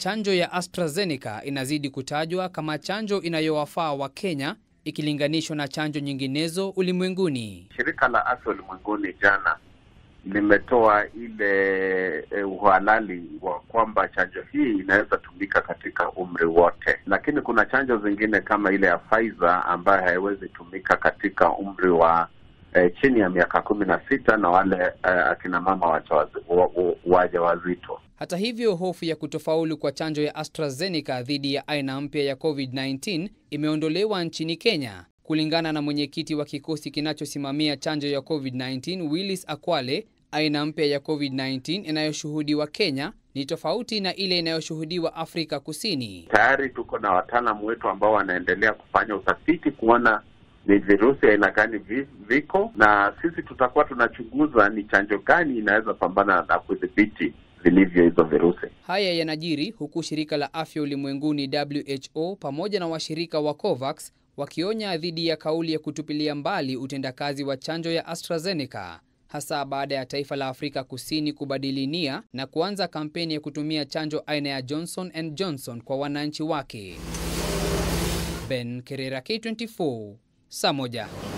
chanjo ya AstraZeneca inazidi kutajwa kama chanjo inayowafaa wa Kenya ikilinganishwa na chanjo nyinginezo ulimwenguni. Shirika la Afya Ulimwenguni jana limetoa ile e, uhalali wa kwamba chanjo hii inaweza tumika katika umri wote, lakini kuna chanjo zingine kama ile ya Pfizer ambayo haiwezi tumika katika umri wa e, chini ya miaka kumi na sita na wale e, akina mama wajawazito. Hata hivyo, hofu ya kutofaulu kwa chanjo ya AstraZeneca dhidi ya aina mpya ya COVID-19 imeondolewa nchini Kenya. Kulingana na mwenyekiti wa kikosi kinachosimamia chanjo ya COVID-19 Willis Akwale, aina mpya ya COVID-19 inayoshuhudiwa Kenya ni tofauti na ile inayoshuhudiwa Afrika Kusini. Tayari tuko na wataalamu wetu ambao wanaendelea kufanya utafiti kuona ni virusi aina gani viko, na sisi tutakuwa tunachunguza ni chanjo gani inaweza pambana na kudhibiti vilivyo hizo virusi. Haya yanajiri huku shirika la afya ulimwenguni WHO pamoja na washirika wa COVAX wakionya dhidi ya kauli ya kutupilia mbali utendakazi wa chanjo ya AstraZeneca hasa baada ya taifa la Afrika Kusini kubadili nia na kuanza kampeni ya kutumia chanjo aina ya Johnson and Johnson kwa wananchi wake. Ben Kerera, K24, saa moja.